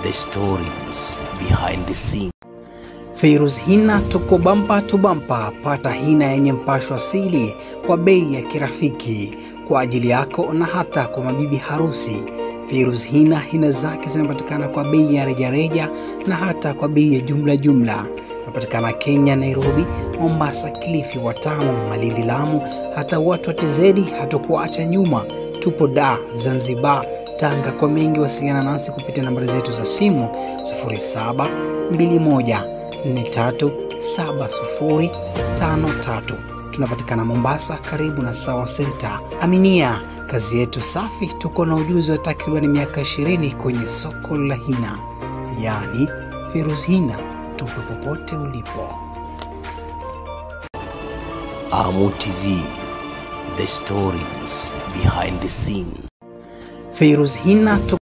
the stories behind the scene. Feiruz Hina tuko bampa tu bampa. Pata hina yenye mpasho asili kwa bei ya kirafiki kwa ajili yako na hata kwa mabibi harusi. Feiruz Hina, hina zake zinapatikana kwa bei ya rejareja na hata kwa bei ya jumla jumla. Inapatikana Kenya, Nairobi, Mombasa, Kilifi, Watamu, Malindi, Lamu, hata watu wa TZ hatukuacha nyuma. Tupo Dar, Zanzibar, Tanga. Kwa mengi wasiliana nasi kupitia nambari zetu za simu 0721 437053. Tunapatikana Mombasa, karibu na Sawa Center. Aminia kazi yetu safi, tuko na ujuzi wa takriban miaka 20 kwenye soko la hina, yaani Feiruz Hina. Tupo popote ulipo. Amu TV, the stories behind the scene. Feiruz Hina